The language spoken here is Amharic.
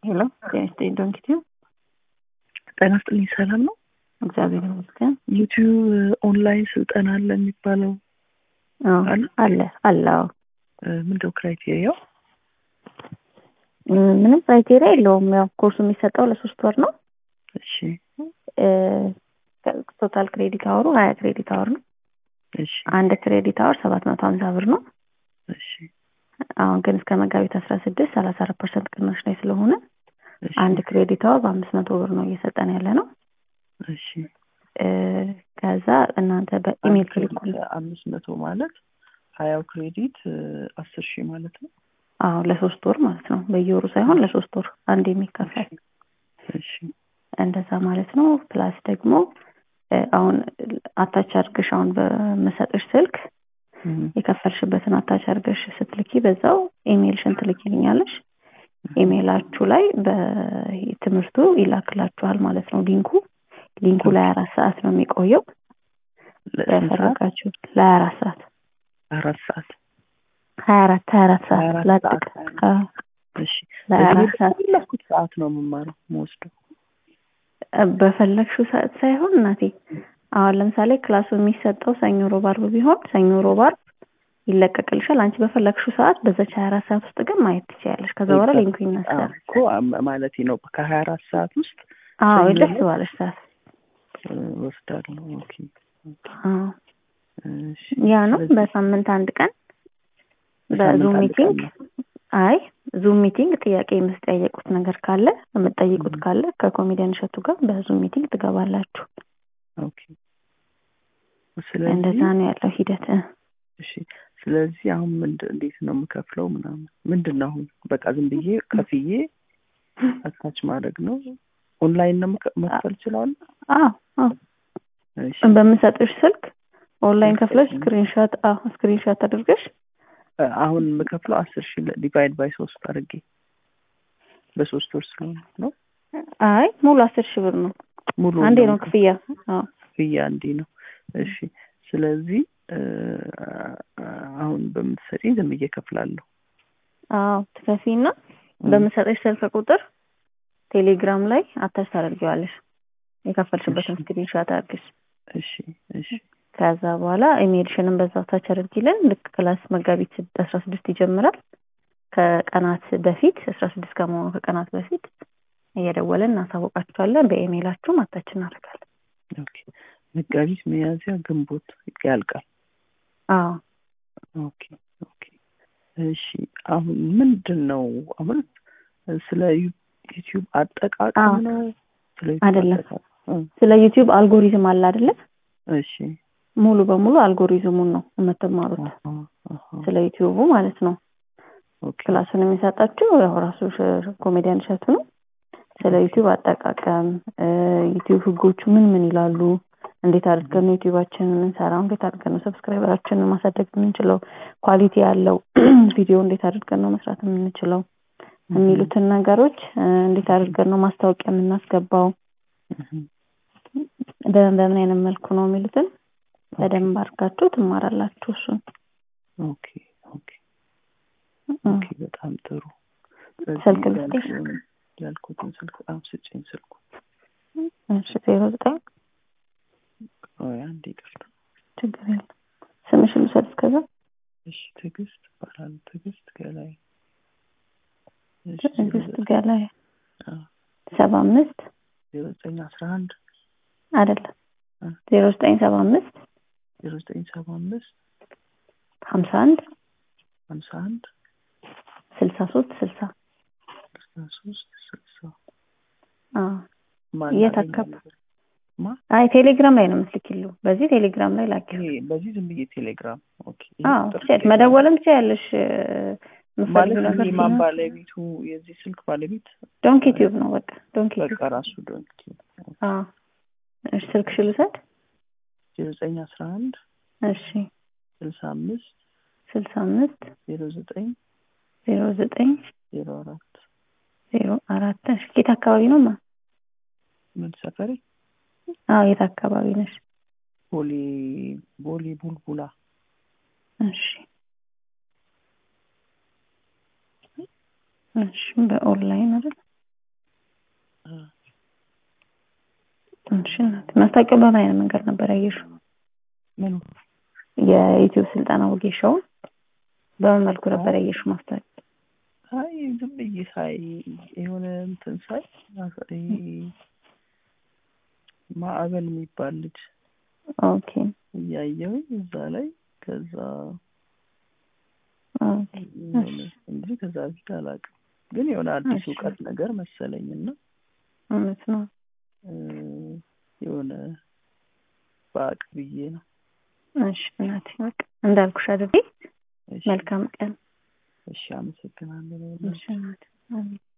ሄሎ ጤና ይስጥልኝ ዶንኪቲዩ ጤና ይስጥልኝ ሰላም ነው እግዚአብሔር ይመስገን ዩቲዩብ ኦንላይን ስልጠና አለ የሚባለው አዎ አለ? አለ አለ አዎ ምንድነው ክራይቴሪያው እ፣ ምንም ክራይቴሪያ የለውም ያው ኮርሱ የሚሰጠው ለሶስት ወር ነው እሺ እ፣ ቶታል ክሬዲት አወሩ ሀያ ክሬዲት አወር ነው እሺ አንድ ክሬዲት አወር ሰባት መቶ ሀምሳ ብር ነው እሺ አሁን ግን እስከ መጋቢት አስራ ስድስት ሰላሳ አራት ፐርሰንት ቅናሽ ላይ ስለሆነ እሺ አንድ ክሬዲት አወር በአምስት መቶ ብር ነው እየሰጠን ያለ ነው እሺ እ፣ ከዛ እናንተ በኢሜል አንድ ትልኩ ክሬዲት አምስት መቶ ማለት ሀያው ክሬዲት እ፣ አስር ሺህ ማለት ነው አዎ ለሶስት ወር ማለት ነው በየወሩ ሳይሆን ለሶስት ወር አንድ የሚከፈል እሺ እንደዛ ማለት ነው ፕላስ ደግሞ እ፣ አሁን አታች አድርገሽ አሁን በምሰጥሽ ስልክ እም፣ የከፈልሽበትን አታች አድርገሽ ስትልኪ በዛው ኢሜይልሽን ትልኪልኛለሽ ኢሜይላችሁ ላይ በትምህርቱ ይላክላችኋል ማለት ነው ሊንኩ ሊንኩ ለሀያ አራት ሰዓት ነው የሚቆየው ለስንት ሰዓት በፈለጋችሁ ለሀያ አራት ሰዓት አራት ሰዓት ሀያ አራት ሀያ አራት ሀያ ሰዓት አራት ላጥቅ ሰዓት አዎ፣ እሺ ለሀያ በዚህ አራት ሰዓት በፈለኩት ሰዓት ነው የምማረው የምወስደው በፈለግሽው ሰዓት ሳይሆን እናቴ አሁን ለምሳሌ ክላሱ የሚሰጠው ሰኞ ሮብ አርብ ቢሆን ሰኞ ሮብ አርብ ይለቀቅልሻል አንቺ በፈለግሽው ሰዓት በዛች ሀያ አራት ሰዓት ውስጥ ግን ማየት ትችያለሽ ከዛ በኋላ ሊንኩ ይነሳል እኮ ማለት ነው ከሀያ አራት ሰዓት ውስጥ አዎ ሰኞ ደስ ነው? ባለሽ ሰዓት እ፣ ወስዳለሁ ኦኬ አዎ እሺ ያ ነው ስለዚህ በሳምንት አንድ ቀን በሳምንት በዙም አንድ ቀን ሚቲንግ ነው። አይ ዙም ሚቲንግ ጥያቄ የምትጠየቁት ነገር ካለ የምትጠይቁት Mhm. ካለ ከኮሜዲያን እሸቱ ጋር በዙም ሚቲንግ ትገባላችሁ ኦኬ ስለዚህ እንደዛ ነው ያለው ሂደት እ። እሺ ስለዚህ አሁን ምንድን እንዴት ነው የምከፍለው ምናምን ምንድን ነው አሁን በቃ ዝም ብዬ ከፍዬ አታች ማድረግ ነው ኦንላይን ነው መከ- መክፈል እችላለሁ አዎ አዎ እሺ በምሰጥሽ ስልክ ኦንላይን ስልክ ከፍለሽ ነው። ስክሪንሾት አዎ ስክሪንሾት አድርገሽ እ፣ አሁን የምከፍለው አስር ሺህ ዲቫይድ ባይ ሶስት አድርጌ በሶስት ወር ስለሆነ ነው አይ ሙሉ አስር ሺህ ብር ነው ሙሉ አንዴ ነው ክፍያ አዎ ክፍያ እንዲህ ነው እሺ ስለዚህ እ፣ አሁን በምትሰጪኝ ዝም ብዬ እከፍላለሁ አዎ ትከፊና በምሰጥሽ ስልክ ቁጥር ቴሌግራም ላይ አታች ታደርጊዋለሽ የከፈልሽበትን እሺ። ስክሪንሾት አድርገሽ እሺ እሺ ከዛ በኋላ ኢሜልሽንም በዛው ታች አድርጊልን ልክ ክላስ መጋቢት ስድ- አስራ ስድስት ይጀምራል ከቀናት በፊት አስራ ስድስት ከመሆኑ ከቀናት በፊት እየደወልን እናሳውቃችኋለን በኢሜይላችሁም አታች እናደርጋለን ኦኬ መጋቢት ሚያዝያ ግንቦት ያልቃል አዎ ኦኬ ኦኬ እሺ አሁን ምንድን ነው አሁን ስለ ዩ- ዩቲዩብ አጠቃቀም አዎ። ነው ስለ ዩቲዩብ አይደለም። አጠቃቀም እ፣ ስለ ዩቲዩብ አልጎሪዝም አለ አይደለ እሺ ሙሉ በሙሉ አልጎሪዝሙን ነው የምትማሩት አሃ፣ አሃ፣ ስለ ዩቲዩቡ ማለት ነው ኦኬ ክላሱን የሚሰጣችሁ ያው ራሱ ሽ- ኮሜዲያን እሸቱ ነው ስለ ዩቲዩብ አጠቃቀም እ፣ ዩቲዩብ ህጎቹ ምን ምን ይላሉ እንዴት አድርገን ነው ዩቲዩባችንን የምንሰራው እንዴት አድርገን ነው ሰብስክራይበራችንን ማሳደግ የምንችለው ኳሊቲ ያለው ቪዲዮ እንዴት አድርገን ነው መስራት የምንችለው የሚሉትን ነገሮች እ፣ እንዴት አድርገን ነው ማስታወቂያ የምናስገባው እህ፣ በምን በምን አይነት መልኩ ነው የሚሉትን በደንብ አድርጋችሁ ትማራላችሁ እሱን ኦኬ ኦኬ እ፣ ኦኬ በጣም ጥሩ ስለዚህ ስልክ ልስጥሽ? ያልኩ- ያልኩትን ስልክ አሁን ስጭኝ ስልኩ እሺ ዜሮ ዘጠኝ ቆይ አንዴ ይቅርታ ችግር የለም ስምሽን ልውሰድ እስከዛ እሺ ትዕግስት እባላለሁ ትዕግስት ገላይ እሺ ትዕግስት ገላይ አዎ፣ ሰባ አምስት ዜሮ ዘጠኝ አስራ አንድ አይደለም እ። ዜሮ ዘጠኝ ሰባ አምስት ዜሮ ዘጠኝ ሰባ አምስት ሀምሳ አንድ ሀምሳ አንድ ስልሳ ሶስት ስልሳ ስልሳ ሶስት ስልሳ አዎ ማን የት አገኘ አካባቢ? ነበር? ማ አይ ቴሌግራም ላይ ነው የምትልኪሉ በዚህ ቴሌግራም ላይ ላኪ ይሄ በዚህ ዝም ብዬ ቴሌግራም ኦኬ ይሄ አዎ ቁጥር ትችያለሽ ቴሌግራም። መደወልም ትችያለሽ እ፣ ማለት የምትፈልጊው ነገር እኔ ማን ሲኖር ባለቤቱ የዚህ ስልክ ባለቤት ዶንኪ ቲዩብ ነው በቃ ዶንኪ በቃ ቲዩብ ራሱ ዶንኪ አዎ እሺ ስልክሽ ልውሰድ ዜሮ ዘጠኝ አስራ አንድ እሺ ስልሳ አምስት ስልሳ አምስት ዜሮ ዘጠኝ ዜሮ ዘጠኝ ዜሮ አራት ዜሮ አራት እሺ የት አካባቢ ነው ማ ምን ሰፈሬ አዎ የት አካባቢ ነሽ ቦሌ ቦሌ ቡልቡላ እሺ እሺ በኦንላይን አይደል እናት ማስታወቂያው በምን አይነት መንገድ ነበር ያየሽው? ምኑ የዩቲዩብ ስልጠና ወጌሻውን በምን መልኩ ነበር ያየሽው ማስታወቂያ? አይ ዝም ብዬ ሳይ የሆነ እንትን ሳይ ይሄ ማዕበል የሚባል ልጅ ኦኬ እያየሁኝ እዛ ላይ ከዛ ኦኬ የሆነ እንጂ ከዛ በፊት አላውቅም። ግን የሆነ አዲስ እሺ። እውቀት ነገር መሰለኝና እውነት ነው። እ፣ የሆነ በአቅ ብዬ ነው። እሺ እናቴ በቃ እንዳልኩሽ አድርጌ እሺ፣ መልካም ቀን። እሺ፣ አመሰግናለሁ። እሺ እናቴ አሜን።